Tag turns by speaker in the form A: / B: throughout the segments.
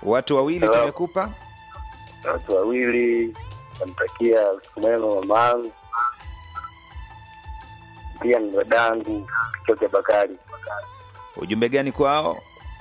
A: watu wawili
B: Hello.
A: tumekupa
B: watu wawili namtakia usiku mwema mamangu pia ni dadangu Kichoke Bakari.
A: ujumbe gani kwao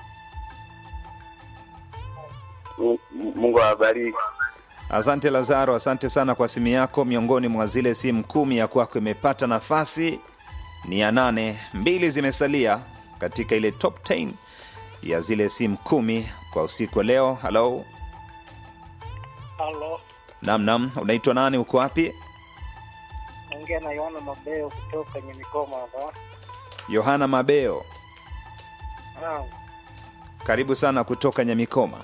B: Mu- Mungu awabariki.
A: asante lazaro asante sana kwa simu yako miongoni mwa zile simu kumi ya kwako imepata nafasi ni ya nane mbili zimesalia katika ile top 10 ya zile simu kumi kwa usiku wa leo halo
C: Halo,
A: namnam unaitwa nani uko wapi
C: naongea na Yohana Mabeo kutoka kwenye mikoma hapa.
A: yohana mabeo
C: Ah,
A: karibu sana kutoka nyamikoma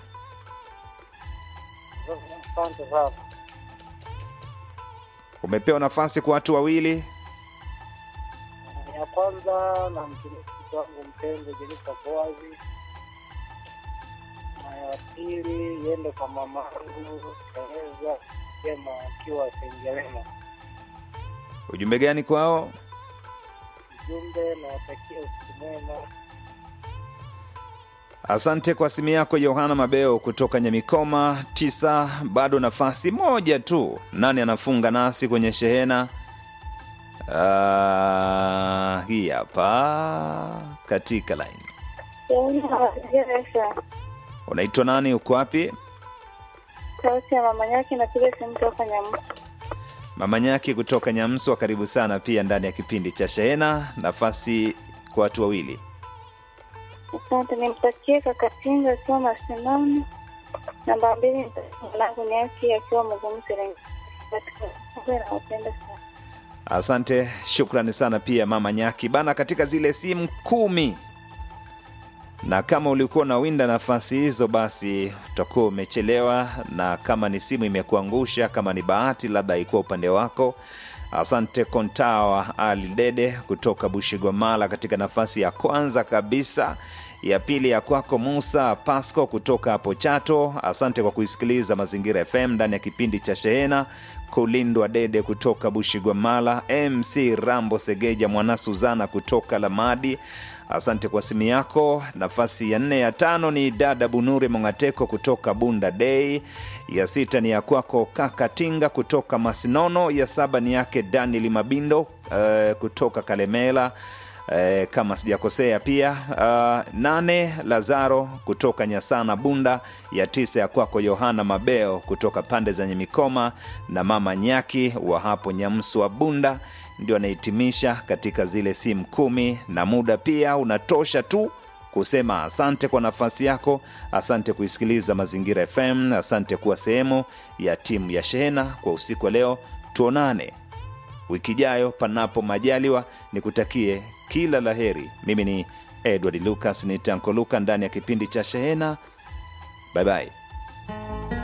C: Asante sana.
A: umepewa nafasi kwa watu wawili
C: Ya kwanza na mtumishi wangu mpenzi Jenista Boazi, na ya pili iende kwa mamangu Tereza Jema akiwa Sengerema.
A: ujumbe gani kwao
C: Ujumbe nawatakia usiku mwema.
A: asante kwa simu yako yohana mabeo kutoka nyamikoma tisa bado nafasi moja tu nani anafunga nasi kwenye shehena uh, hii hapa katika line unaitwa nani uko wapi
D: Sauti ya mama yake napiga simu toka Nyamu.
A: mama nyaki kutoka nyamswa karibu sana pia ndani ya kipindi cha shehena nafasi kwa watu wawili
D: Asante, nimtakie kaka Tinga akiwa Masinani. Namba mbili nimtakie mwanangu Nyaki akiwa Mugumu Serengeti. Nawapenda sana.
A: asante shukrani sana pia mama nyaki bana katika zile simu kumi na kama ulikuwa unawinda nafasi hizo basi utakuwa umechelewa na kama ni simu imekuangusha kama ni bahati labda haikuwa upande wako asante kontawa ali dede kutoka bushigwamala katika nafasi ya kwanza kabisa ya pili ya kwako musa pasco kutoka hapo chato asante kwa kuisikiliza mazingira fm ndani ya kipindi cha shehena kulindwa dede kutoka bushigwamala mc rambo segeja mwana suzana kutoka lamadi asante kwa simu yako nafasi ya nne ya tano ni dada bunure mongateko kutoka bunda dei ya sita ni ya kwako kaka tinga kutoka masinono ya saba ni yake daniel mabindo uh, kutoka kalemela Eh, kama sijakosea pia uh, nane lazaro kutoka nyasana bunda ya tisa ya kwako yohana mabeo kutoka pande za nyemikoma na mama nyaki wa hapo nyamswa bunda ndio anahitimisha katika zile simu kumi na muda pia unatosha tu kusema asante kwa nafasi yako asante kuisikiliza mazingira fm asante kuwa sehemu ya timu ya shehena kwa usiku wa leo tuonane wiki ijayo panapo majaliwa nikutakie kila la heri mimi ni edward lucas ni tanko luka ndani ya kipindi cha shehena bye bye